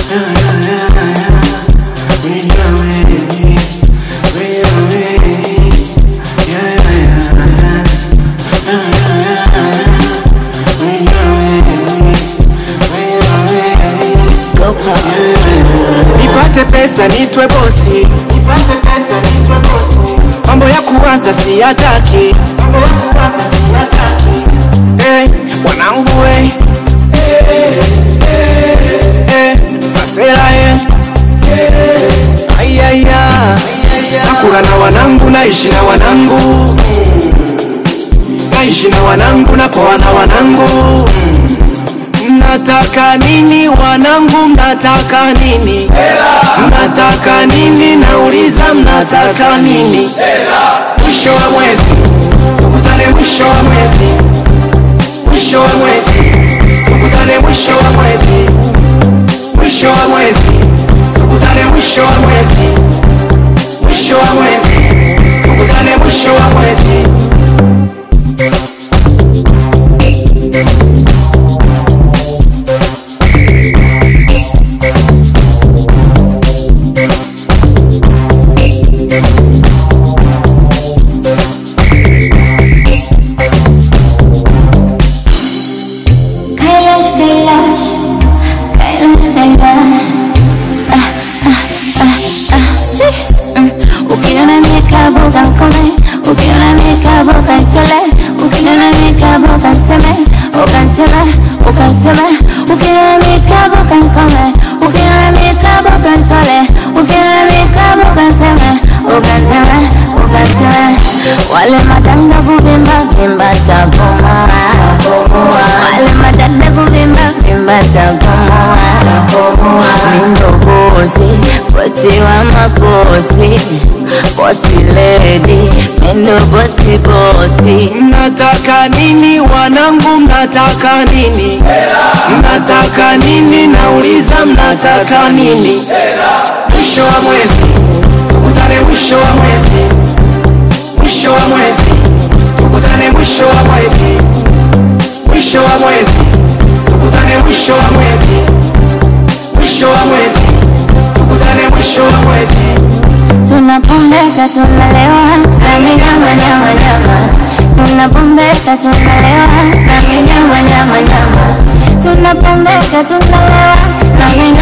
nipate pesa nitwe bosi, mambo ya kuwaza siyataki. Eh, wanangu we Eh, masela ye ayaya nakula na wanangu naishi na wanangu naishi na wanangu napoa na wanangu Mnataka nini wanangu, mnataka nini? Mnataka nini? Nauliza, mnataka nini? Mwisho wa mwezi tukutane, mwisho wa mwezi, mwisho wa mwezi tukutane, mwisho wa mwezi, mwisho wa mwezi tukutane, mwisho wa mwezi, mwisho wa mwezi tukutane, mwisho wa mwezi. Kailash, Kailash, Kailash, Kailash. Ah, ah, ah, ah. Mm. Ukiona mikabo kankome, ukiona mikabo kanchole, ukiona mikabo kanseme, ukanseme, ukanseme, ukiona mikabo kankome, ukiona mikabo kanchole, ukiona mikabo kanseme, ukanseme, ukanseme. Wale matanga kuvimba vimba takomoa wale madada kuvimba vimba takomoa mindo bosi bosi wa makosi bosi lady mindo bosi bosi Mnataka nini wanangu, mnataka nini? Mnataka nini? Nauliza, mnataka nini? Mwisho wa mwezi tukutane, mwisho wa mwezi, mwisho wa mwezi tukutane, mwisho wa mwezi, mwisho wa mwezi tukutane, mwisho wa mwezi, mwisho wa mwezi tukutane, mwisho wa mwezi. tunapombeka tunalewa na minyama nyama nyama tunapombeka tunalewa na minyama nyama nyama tunapombeka tunalewa na minyama